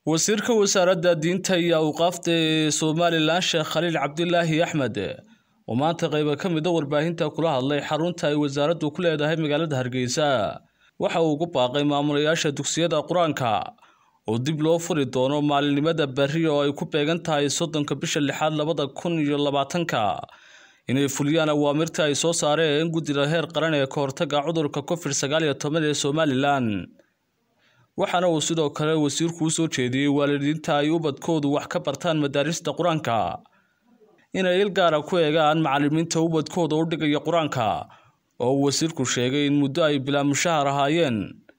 wasiirka wasaaradda diinta iyo awqaafta ee somalilan sheekh khaliil cabdilaahi axmed oo maanta qayba ka mid a warbaahinta kula hadlay xarunta ay wasaaraddu ku leedahay magaalada hargeysa waxa uu ugu baaqay maamulayaasha dugsiyada qur-aanka oo dib loo furi doono maalinimada berri oo ay ku beegan tahay soddonka bisha lixaad labada kun iyo labaatanka inay fuliyaan awaamirta ay soo saareen guddida heer qaran ee ka hortagga cudurka covid sagaal iyo toban ee somalilan waxaana uu sidoo kale wasiirku u soo jeediyey waalidiinta ay ubadkoodu wax ka bartaan madaarista qur-aanka inay il gaara ku eegaan macalimiinta ubadkooda u dhigaya qur-aanka oo uu wasiirku sheegay in muddo ay bilaa mushahar ahaayeen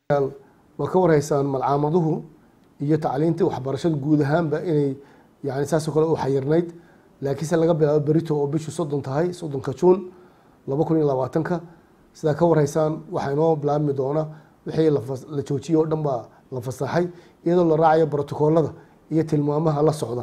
waa ka warhaysaan malcaamaduhu iyo tacliinta waxbarashada guud ahaanba inay yani saasoo kale u xayirnayd laakiinse laga bilaabo berito oo bishu soddon tahay soddonka juun laba kun iyo labaatanka sidaa ka warhaysaan waxaa inoo bilaabmi doona wixii la joojiyey oo dhan baa la fasaxay iyadoo la raacayo brotokoolada iyo tilmaamaha la socda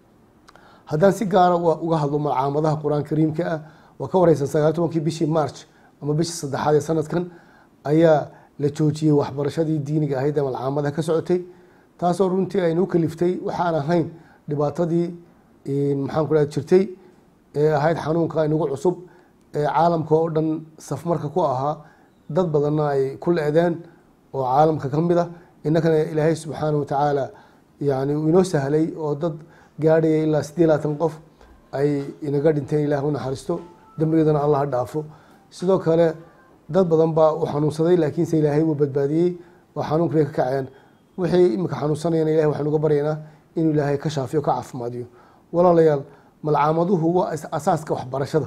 haddaan si gaara uga hadlo malcaamadaha qur-aan kariimka ah waa ka wareysan sagaal tobankii bishii march ama bishii saddexaad ee sanadkan ayaa la joojiyey waxbarashadii diiniga ahayd ee malcaamadaha ka socotay taasoo runtii aynu u kaliftay waxaan ahayn dhibaatadii maxaan ku jirtay ee ahayd xanuunka inagu cusub ee caalamka oo dhan safmarka ku ahaa dad badanna ay ku le-deen oo caalamka ka mid a innakana ilaahay subxaana watacaala yani uu inoo sahlay oo dad gaadhaya ilaa sidii labaatan qof ay inaga dhinteen ilaah u naxariisto dembigeedana allah ha dhaafo sidoo kale dad badan baa u xanuunsaday laakiinse ilaahay wuu badbaadiyey oo xanuunkii ka kaceen wixii imika xanuunsanayana ilahay waxaan uga baryaynaa inuu ilaahay ka shaafiyo ka caafimaadiyo walaalayaal malcaamaduhu waa asaaska waxbarashada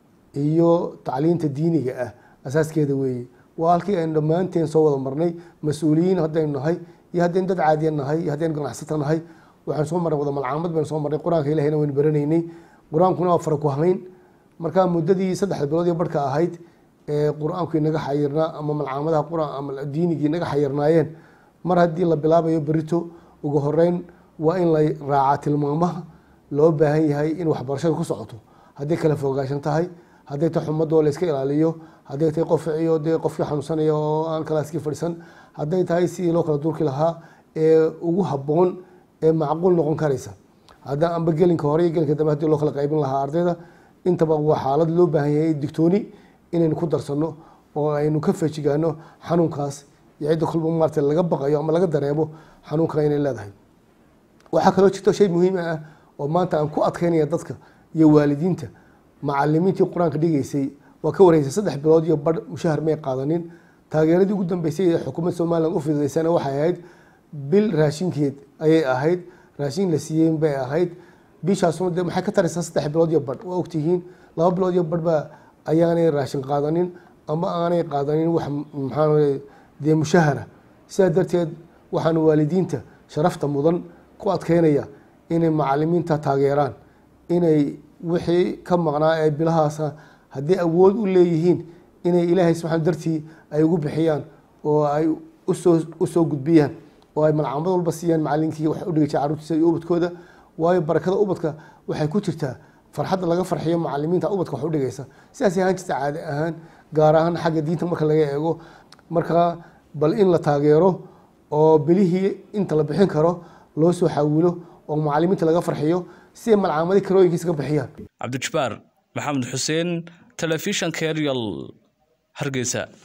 iyo tacliinta diiniga ah asaaskeeda weeye waa halkii aynu dhammaanteen soo wada marnay mas-uuliyiin haddaynu nahay iyo haddaynu dad caadiya nahay iyo haddaynu ganacsato nahay waxaan soo marnay wada malcaamad baynu soo marnay qur-aanka ilahayna waynu baranaynay qur-aankuna waa fara ku hayn markaa muddadii saddexda bilood iyo barhka ahayd ee qur-aanku inaga xayirnaa ama malcaamadaha qur-aan ama diinigii inaga xayirnaayeen mar haddii la bilaabayo berito ugu horeyn waa in la raacaa tilmaamaha loo baahan yahay in waxbarashada ku socoto hadday kala fogaashan tahay hadday tahay xumadoo la iska ilaaliyo hadday tahay qofciyo dee qofkii xanuunsanaya oo aan kalaaskii fadhisan hadday tahay sidii loo kala durki lahaa ee ugu habboon ee macquul noqon karaysa hadda amba gelinka hore iyo gelinka dambe hadii loo kala qaybin lahaa ardayda intaba waa xaalad loo baahan yahay digtooni inaynu ku darsano oo aynu ka feejigaano xanuunkaas iyo cidda kolba maarata laga baqayo ama laga dareemo xanuunkan inay leedahay waxaa kaloo jirto shay muhiim ah oo maanta aan ku adkeynaya dadka iyo waalidiinta macalimiintii qur-aanka dhigaysay waa ka wareysay saddex bilood iyo badh mushahar may qaadanin taageeradii ugu dambeysay ee xukuumadda somalilan u fididaysana waxay ahayd bil raashinkeed ayay ahayd raashin la siiyey bay ahayd bishaasuna de maxay ka taraysaa saddex bilood iyo badh waa ogtihiin laba bilood iyo badh baa ayaanay raashin qaadanin ama aanay qaadanin wax maxaa dee mushahara sidaa darteed waxaan waalidiinta sharafta mudan ku adkeynaya inay macalimiinta taageeraan inay wixii ka maqnaa ee bilahaasa hadday awood u leeyihiin inay ilaahay subxaan dartii ay ugu bixiyaan oo ay usoo usoo gudbiyaan oo ay malcaamad walba siiyaan macalinkii wax udhigaysa carruurtiisa iyo ubadkooda waayo barakada ubadka waxay ku jirtaa farxadda laga farxiyo macalimiinta ubadka wax udhigaysa sidaasay ahaan jirta caadi ahaan gaar ahaan xagga diinta marka laga eego marka bal in la taageero oo bilihii inta la bixin karo loo soo xawilo oo macalimiinta laga farxiyo si ay malcaamadii karooyinkiisa ka bixiyaan cabdijabbaar maxamed xuseen telefishanka eryal hargeysa